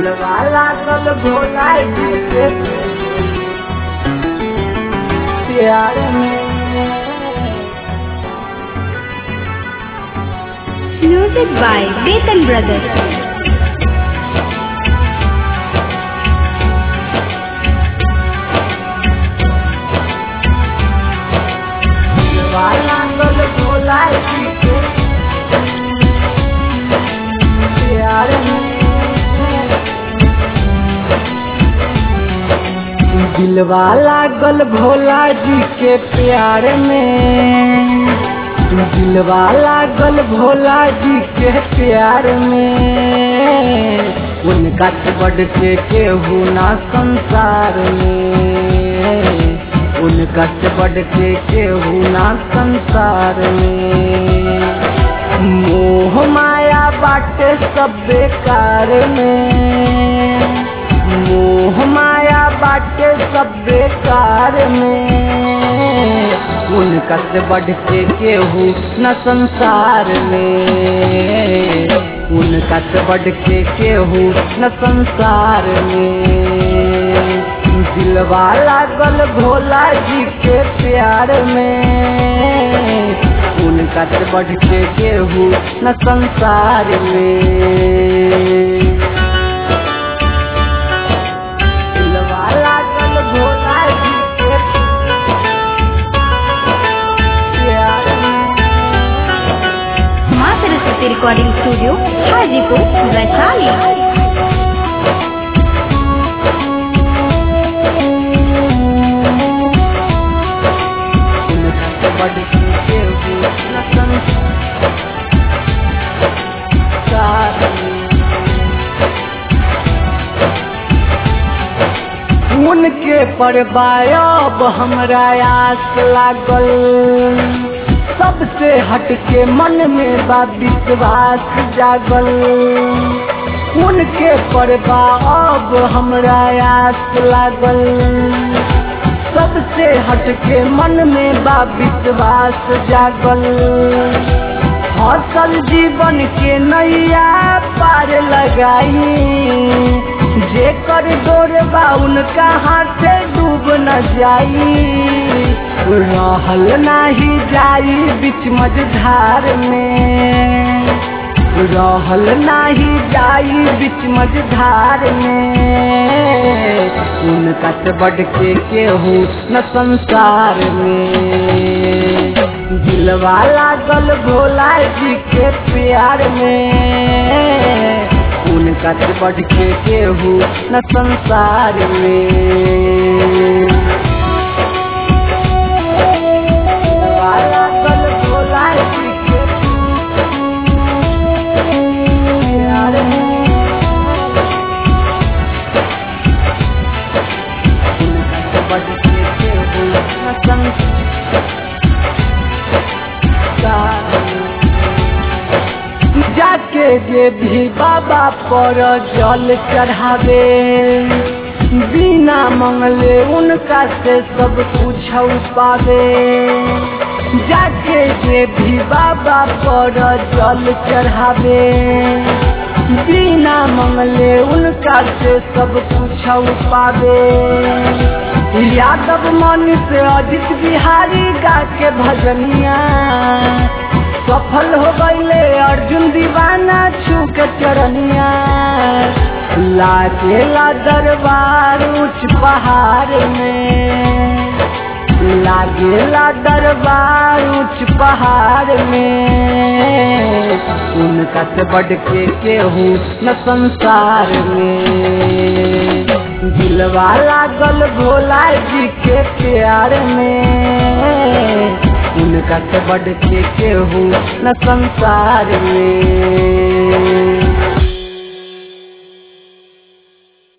दिलवाला कल भोला जी के प्यार में Music by Betan Brothers. दिलवाला कल भोला जी के प्यार में दिलवाला गल भोला जी के प्यार में दिलवाला गल भोला जी के प्यार में उनका से बढ़ के केहू ना संसार में उनका से बढ़ के केहू ना संसार में मोह माया बाटे सब बेकार में मोह माया बाटे सब बेकार में उनका से बढ़ के केहू न संसार में उनका से बढ़ के केहू न संसार में दिलवाला गल भोला जी के प्यार में उनका से बढ़ के केहू न संसार में दिलवाला गल भोला जी के प्यार में माँ सरस्वती रिकॉर्डिंग स्टूडियो हाजीपुर वैशाली उनका से बढ़ के केहू न संसार में उनके परबायब हमरा आस लागल सबसे हटके मन में बा विश्वास जागल उनके परबाब हमरा आस लागल सबसे हटके मन में बा विश्वास जागल हसल जीवन के नैया पार लगाई जेकर डोर बा उनका हाथे डूब न जाई रहल नाही जाई बीच मझधार में रहल नाही जाई बीच मझधार में उनका से बढ़ के केहू न संसार में दिलवाला गल भोला जी के प्यार में उनका से बढ़ के केहू न संसार में दिलवाला गल भोला जी के प्यार में उनका से बढ़ के केहू न संसार में जाके जे भी बाबा पर जल चढ़ावे बिना मंगले उनका से सब कुछ पावे जाके जे भी बाबा पर जल चढ़ावे बिना मंगले उनका से सब कुछ पावे यादव मन से अजित बिहारी गा के भजनिया सफल हो गईले अर्जुन दीवाना छू के चरनिया लाचेला दरबार उच्च पहाड़ में लागेला दरबार उच्च पहाड़ में उनका से बढ़ के केहू न संसार में दिलवाला गल भोला जी के प्यार में उनका से बढ़ के केहू न संसार में